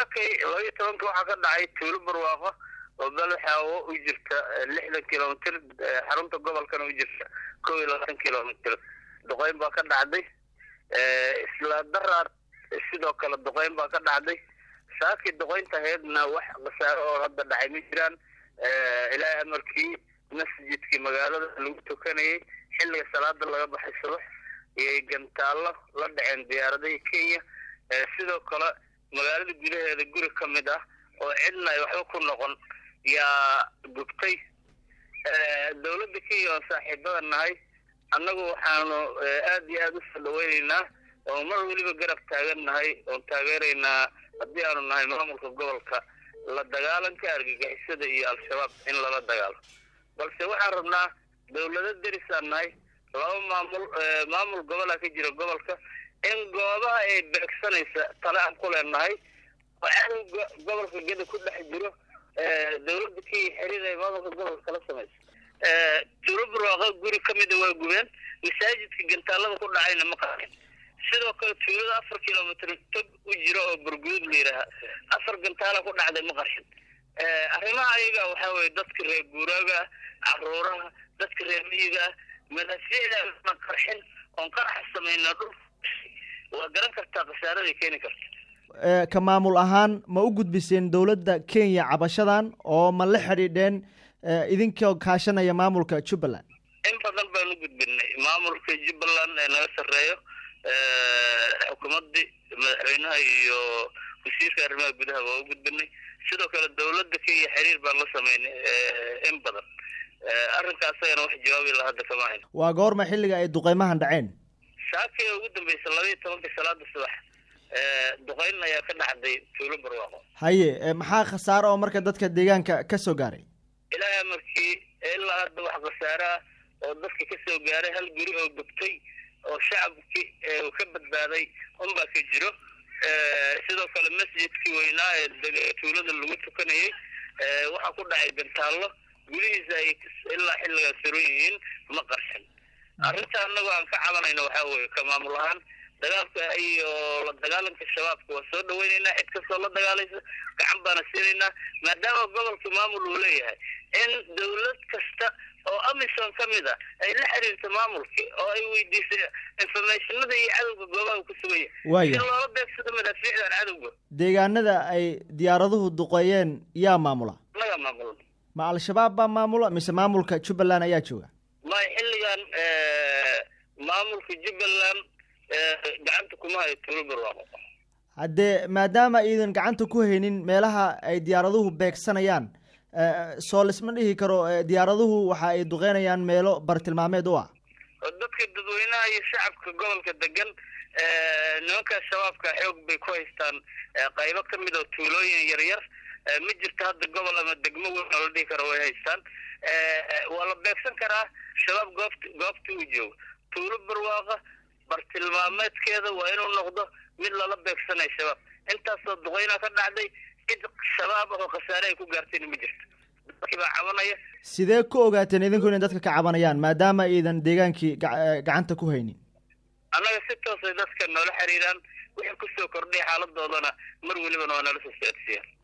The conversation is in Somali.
saakay labaiyo tobanka waxaa ka dhacay tuulo barwaaqo oo balxaawo u jirta lixdan kilomitr xarunta gobolkana u jirta kow iyo labaatan kilomitr duqeyn baa ka dhacday isla daraar sidoo kale duqeyn baa ka dhacday saakii duqeynta ahaydna wax khasaaro oo hadda dhacay ma jiraan ilaahay amarkii masjidkii magaalada lagu tukanayay xilliga salaada laga baxay subax iyo gantaallo la dhaceen diyaaradihii kenya sidoo kale magaalada gudaheeda guri ka mid ah oo cidna ay waxba ku noqon yaa gubtay dawladda kenya oon saaxiibada nahay annagu waxaanu aada iyo aada usoo dhaweyneynaa oo mar weliba garab taagan nahay oon taageeraynaa haddii aanu nahay maamulka gobolka la dagaalanka argagixisada iyo al-shabaab in lala dagaalo balse waxaan rabnaa dawlado derisaan nahay laba maamul maamul gobolaa ka jira gobolka in goobaha ay beegsanaysa tale aan ku leenahay oo cadowga gobolka geda ku dhex jiro dawladda kenya xiriir ay maamulka gobolka kala samaysa tuulo barwaaqa guri ka mida waa gubeen masaajidka gantaalada ku dhacayna ma qarin sidoo kale tuulada afar kilomitr tog u jiro oo burguud la yidhaaha afar gantaala ku dhacday ma qarshin arrimaha ayaga waxaa weye dadka reer guuraaga ah caruuraha dadka reer miyiga ah madaafiicda aan qarxin oon qaraxa samayna dhul waa garan kartaa khasaaraday keeni karta ka maamul ahaan ma u gudbiseen dowladda kenya cabashadan oo ma la xidhiidheen idinkoo kaashanaya maamulka jubbaland in badan baan u gudbinay maamulka jubbaland ee naga sarreeyo xukuumaddii madaxweynaha iyo wasiirka arrimaha gudaha waa u gudbinay sidoo kale dawladda kenya xiriir baan la sameynay in badan arrinka asagana wax jawaabi la hadda kama hayno waa goorma xilliga ay duqeymahan dhaceen saakii ugu dambaysa labaiyo tobanka salaada subax duqeyn ayaa ka dhacday tuulo barwaaqo haye maxaa khasaaro oo marka dadka deegaanka ka soo gaaray ilaahay amarkii ilaa hadda wax khasaare ah oo dadka ka soo gaaray hal guri oo gubtay oo shacabkii uu ka badbaaday unbaa ka jiro sidoo kale masjidkii weynaa ee tuulada lagu tukanayay waxaa ku dhacay gantaallo gudihiisa ay ilaa xilligaas suran yihiin ma qarxin arrinta annago aan ka cabanayno waxaa weye ka maamul ahaan dagaalka iyo la dagaalanka shabaabka waa soo dhaweyneynaa cid kastoo la dagaalaysa gacan baana siinaynaa maadaama gobolka maamul uu leeyahay in dawlad kasta oo amisom ka mid a ay la xiriirto maamulkii oo ay weydiisay informationada iyo cadowga goobaha uu ku sugaya si loola beegsado madaafiicdan cadowga deegaanada ay diyaaraduhu duqeeyeen yaa maamula naga maamula ma al-shabaab baa maamula mise maamulka jubbaland ayaa jooga may xilligan maamulka jubbaland gacanta kuma hayo tuulo barwaaqo haddee maadaama iidan gacanta ku haynin meelaha ay diyaaraduhu beegsanayaan soo lisma dhihi karo diyaaraduhu waxa ay duqeynayaan meelo bartilmaameed u ah dadka dadweynaha iyo shacabka gobolka degan nimankaas shabaabka xoog bay ku haystaan qaybo ka mid oo tuulooyin yaryar ma jirto hadda gobol ama degmo weyn oo la dhihi karo way haystaan waa la beegsan karaa shabaab goobt goobta uu joogo tuulo barwaaqa bartilmaameedkeeda waa inuu noqdo mid lala beegsanayo shabaab intaasoo duqeynaa ka dhacday cid shabaab ah oo khasaare ay ku gaartayna ma jirto dadkii baa cabanaya sidee ku ogaateen idinku inay dadka ka cabanayaan maadaama iidan deegaankii gacanta ku haynin annaga si toosay dadka noola xiriiraan wixii kusoo kordhay xaaladoodana mar welibana waa nala soo socodsiiyaan